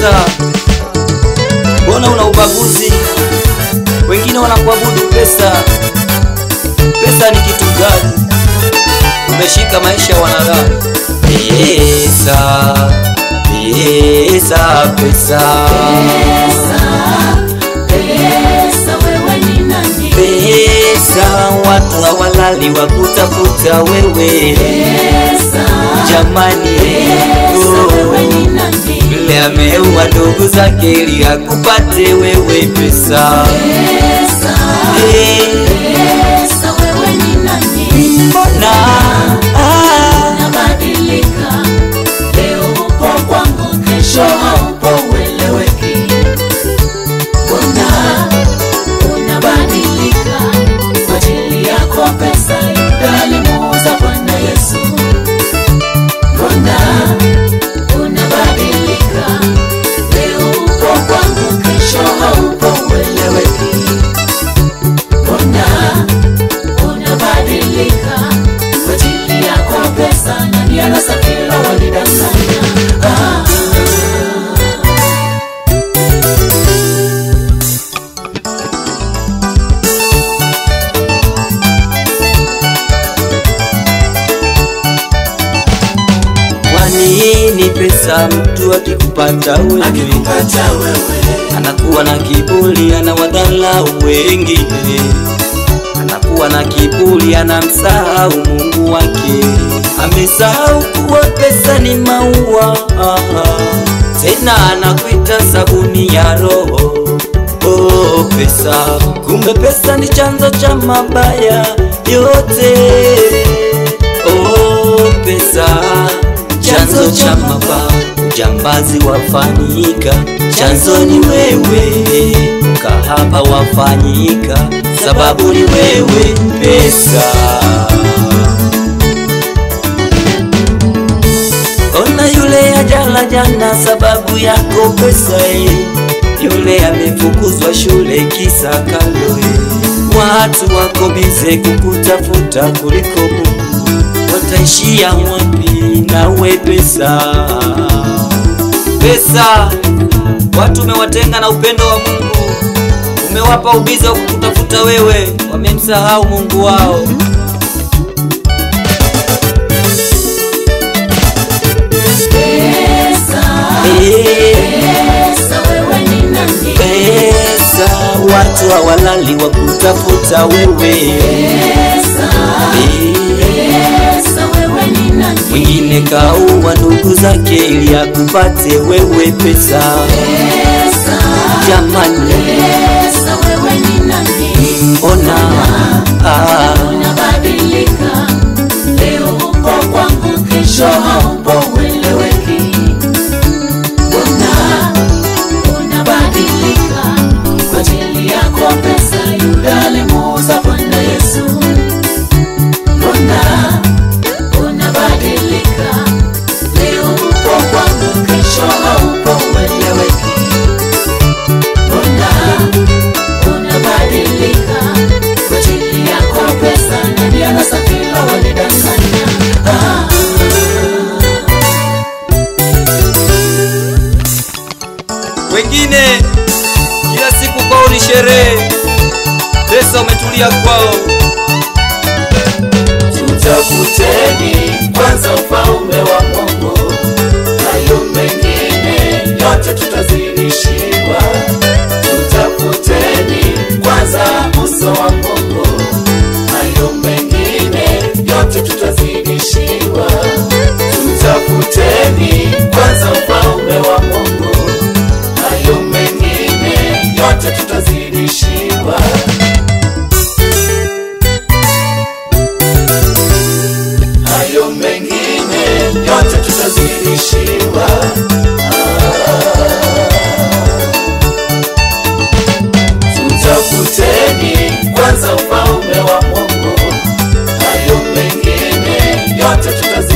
pesa? Mbona una ubaguzi? Wengine wanakuabudu pesa. Pesa ni kitu gani? Umeshika maisha ya wanadamu. Pesa, pesa, pesa, Pesa, wewe ni nani? pesa. Watu hawalali wa kutafuta wewe, Pesa, jamani. pesa, wewe Oh. ni nani? Yule ameua ndugu zake ili akupate wewe pesa. Pesa, Eh, pesa, wewe ni nani? Mbona ah, Unabadilika, leo upo kwangu, kesho haupo, ueleweki. Mbona unabadilika kwa ajili yako pesa? Yuda alimuuza Bwana Yesu. Mbona unabadilika, leo upo kwangu, kesho haupo, ueleweki. Mbona unabadilika kwa ajili yako pesa? Nani anasafiri walidanganya? Ah. kwa nini pesa mtu akikupata wewe akikupata wewe anakuwa na kiburi, anawadhalau wengine, anakuwa na kiburi, anamsahau Mungu wake, amesahau kuwa pesa ni maua, tena anakuita sabuni ya roho. Oh, pesa, kumbe pesa ni chanzo cha mabaya yote. Oh, pesa, chanzo cha mabaya, ujambazi wafanyika, chanzo ni wewe, kahaba wafanyika, sababu ni wewe, pesa. Ona yule ajala jana, sababu yako pesa eh. Yule amefukuzwa shule kisa kalo eh. Watu wako bize kukutafuta kuliko Mungu, wataishia wapi nawe pesa? Pesa, watu umewatenga na upendo wa Mungu, umewapa ubize wa kukutafuta wewe, wamemsahau Mungu wao. pesa Eh. pesa wewe ni nani pesa, watu hawalali wa kutafuta wewe. pesa Eh, pesa wewe ni nani Mwingine kaua ndugu zake ili akupate wewe pesa. pesa Jamani, pesa wewe ni nani ona ah, unabadilika leo upo kwangu kesho haupo ueleweki mbona unabadilika kwa ajili yako pesa yuda alimuuza bwana yesu mbona unabadilika leo upo kwangu kesho haupo ueleweki mbona unabadilika kwa ajili yako pesa nani anasafiri walidanganya ah. wengine kila siku kwao ni sherehe, pesa umetulia kwao. tutafuteni kwanza ufalme wa mungu hayo mengine yote tutazidishiwa tutafuteni kwanza uso wa mungu hayo mengine yote tutazidishiwa tutafuteni kwanza ufalme wa mungu hayo mengine yote tutazidishiwa hayo mengine yote tutazidishiwa. Tutafuteni kwanza ufalme wa Mungu, hayo mengine yote tutazidishiwa.